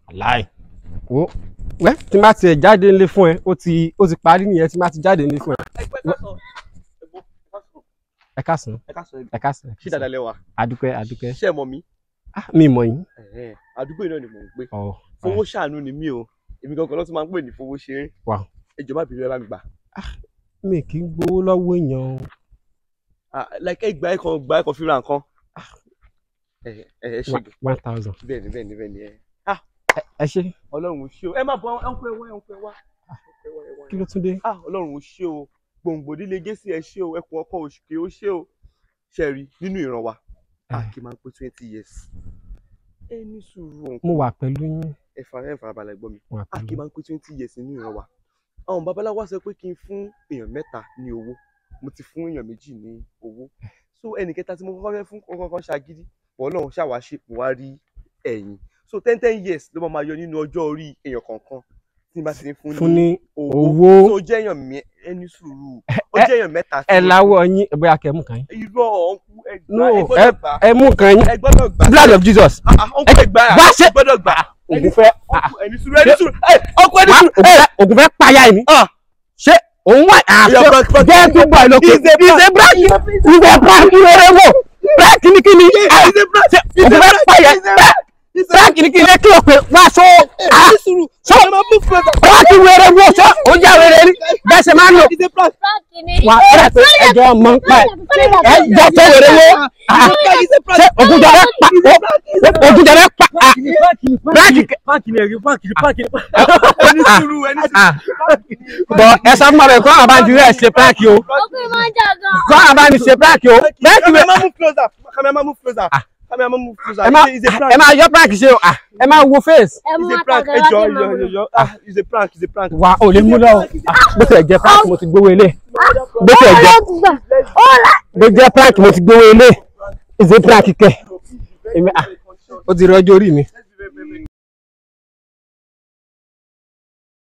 láì wo wẹ́ tí n bá tiẹ̀ jáde nílé fún ẹ ó ti ó ti parí nìyẹn tí n bá ti jáde nílé fún ẹ ẹ káàsán ẹ káàsán ṣé dáadáa lẹ́wà adúpẹ́ adúpẹ́ ṣé ẹ mọ̀ mí ah mi mọ̀ yín Ẹ̀hẹ́n, àdúgbò yìí náà ni mò ń gbé ọ̀ fowó ṣàánú ni mí o èmi gangan ló tún máa ń pè ní fowó ṣeré Wow. ẹ jọ̀ọ́ má bínú ẹ bá mi gbà mi kì í gbowó lọ́wọ́ èèyàn o Ah, like ẹ gbà ẹ kan gbà ẹ kan fi ra nǹkan ẹ ẹ ẹ ṣe One- one thousand bẹ́ẹ̀ ni bẹ́ẹ̀ ni bẹ́ẹ̀ ni ẹ ẹ ṣe Ọlọ́run ò ṣe o ẹ má bọ ẹ ń pẹ wá ẹ ń pẹ wá ẹ wá, ẹ wá, kí ló tún dé ah Ọlọ́run ò ṣe o gbòǹgbò líle gẹ̀ẹ́sì ẹ ṣe o ẹkùn ọkọ òṣùkè ó ṣe o ṣe rí nínú ìran wa a kì í máa ń pé twenty years ẹ ní sùúrù òǹkọ mo wà pẹ̀lú yín ẹ fara ẹ farabalẹ̀ gbọ́ mi mo wà a pẹ̀lú kì í máa ń pé twenty years nínú ìran wa àwọn babaláwo wá sọ pé kí n fún èèyàn mẹ́ta ní owó mo ti fún èèyàn méjì ní owó so ẹnì kẹta tí mo kọ́kọ́ fẹ́ fún kọ́kọ́ kan ṣagídí bọ́ ọlọ́run ṣàwáṣe mo wá rí ẹ̀yìn so ten ten years ló máa máa yọ nínú ọjọ́ orí èèyàn kọ̀ọ̀kan tí n bá ti ní fún fún ní owó owó. so ó jẹ́ èèyàn mẹ́ ẹni sùúrù ó ẹ- jẹ́ èèyàn mẹ́ta ẹ láwọ yín bóyá kẹ́ mú kàn yín irọ́ ọ̀nkú ẹ no gbà ẹ ẹ gbọ́dọ̀ gbà ẹ mú kàn yín ẹ gbọ́dọ̀ gbà blood of Jesus Ah, ah, ọ̀nkú ẹ gbà Bá ṣe- ẹ gbọ́dọ̀ gbà ògùn fẹ́ ọ̀nkú ẹni sùúrù ẹni sùúrù ẹ ọ̀nkú ẹni wá sùúrù ògùn fẹ́ ògùn fẹ́ payá yìí ni Ah. ṣé òun wà àṣẹ Oya, prank, prank. jẹ́ gbogbo ẹ̀ lókè He's a prank. ìṣe bíráàkì ìṣe prank rẹ̀ wò prank ní kíni ṣé ògùn fẹ́ payá prank ní kíni kí o pè wá so ẹni sùúrù so prank wẹ̀rẹ̀ wò so ó já wẹ̀rẹ̀ rí bẹ́ẹ̀ ṣe máa ń lò wà á rẹ̀ pé ẹjọ́ mọ̀ ń pa ẹ̀ ẹ jọ fẹ́ wẹ̀rẹ̀ wò ṣé ògùn jọ rẹ̀ pa ògùn jọ rẹ̀ pa prank ẹni sùúrù ẹni sùúrù bọ̀ ẹ sọ fún ọ kọ́ àwọn abájú rẹ̀ ṣe prank o kọ́ àwọn abájú ṣe prank o prank wẹ̀ Cameraman move closer. Cameraman move closer. Cameraman move closer. ẹ máa It's a prank. ẹ máa yọ prank ṣe o ah, ẹ máa wo face It's a prank. Ẹ jọ̀ọ́, ẹ jọ̀ọ́, ẹ jọ̀ọ́. Ah, it's a prank. It's a prank. wa ò lè mú lọ o Ah, bó ti ẹ̀ jẹ́ prank mo ti gbowó ilé bó ti ẹ̀ jẹ́ bó jẹ́ prank mo ti gbowó ilé ìṣe prank kẹ èmi ah ó ti rọjò orí mi